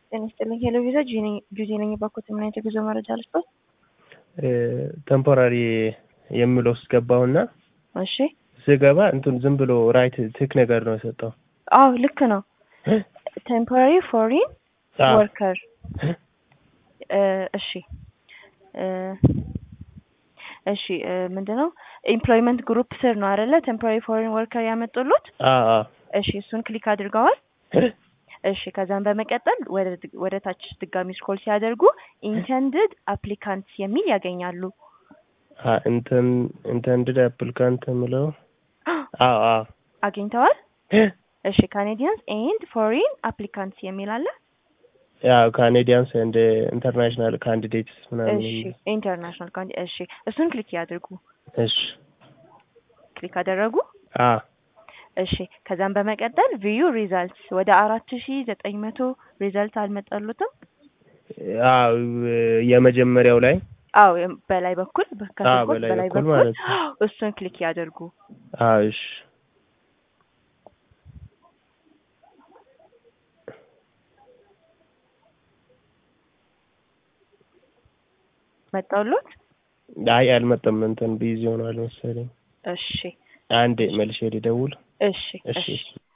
ጤና ይስጥልኝ። ሄሎ ቪዛ ጁዚ ነኝ። ባኮት ምን አይነት የጉዞ መረጃ ልስጦት? ቴምፖራሪ የሚለው ውስጥ ገባሁና እሺ። ስገባ እንትን ዝም ብሎ ራይት ትክ ነገር ነው የሰጠው። አዎ ልክ ነው። ቴምፖራሪ ፎሪን አዎ። ወርከር እሺ እ እሺ እ ምንድነው ኤምፕሎይመንት ግሩፕ ስር ነው አይደለ? ቴምፖራሪ ፎሪን ወርከር ያመጡሉት። አዎ አዎ። እሺ እሱን ክሊክ አድርገዋል። እሺ ከዛም በመቀጠል ወደ ወደ ታች ድጋሚ ስክሮል ሲያደርጉ ኢንተንድድ አፕሊካንትስ የሚል ያገኛሉ። እንትን ኢንተንድድ አፕሊካንት የምለው አዎ አዎ። አግኝተዋል? እሺ ካኔዲያንስ ኤንድ ፎሪን አፕሊካንትስ የሚል አለ። ያው ካኔዲያንስ ኤንድ ኢንተርናሽናል ካንዲዴትስ ምናምን እሺ የሚል ኢንተርናሽናል ካንዲ እሺ እሱን ክሊክ ያድርጉ። እሺ ክሊክ አደረጉ? አዎ እሺ ከዛም በመቀጠል ቪዩ ሪዛልትስ ወደ አራት ሺ ዘጠኝ መቶ ሪዛልት አልመጣሉትም? አዎ የመጀመሪያው ላይ አዎ የም- በላይ በኩል በ- ከስር አዎ፣ ጎን በላይ በላይ በኩል በኩል ማለት ነው። እሱን ክሊክ ያደርጉ። አዎ እሺ መጣሉት? አይ አልመጣም። እንትን ቢዚ ሆኗል መሰለኝ። እሺ አንዴ መልሼ ልደውል። እሺ እሺ እሺ